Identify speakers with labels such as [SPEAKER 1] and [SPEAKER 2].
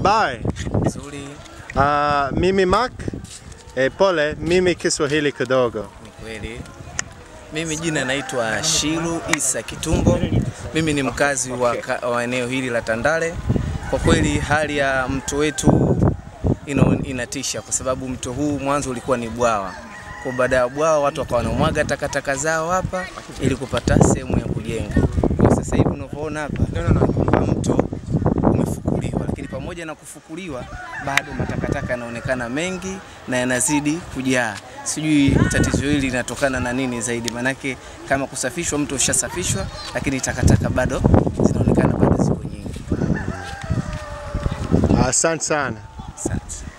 [SPEAKER 1] Habari.
[SPEAKER 2] Nzuri,
[SPEAKER 1] Uh, mimi Mark. E, pole, mimi Kiswahili kidogo.
[SPEAKER 2] ni kweli. Mimi jina naitwa Shiru Isa Kitumbo. Mimi ni mkazi wa, ka- wa eneo hili la Tandale. Kwa kweli hali ya mto wetu ino, inatisha kwa sababu mto huu mwanzo ulikuwa ni bwawa. Kwa baada ya bwawa watu wakawa wanamwaga takataka zao hapa ili kupata sehemu ya kujenga. Kwa sasa hivi unavyoona hapa kwamba mto umefukuliwa, lakini pamoja na kufukuliwa bado matakataka yanaonekana mengi na yanazidi kujaa. Sijui tatizo hili linatokana na nini zaidi, manake kama kusafishwa, mto ushasafishwa, lakini takataka bado zinaonekana bado ziko nyingi.
[SPEAKER 1] Asante sana.
[SPEAKER 2] Asante.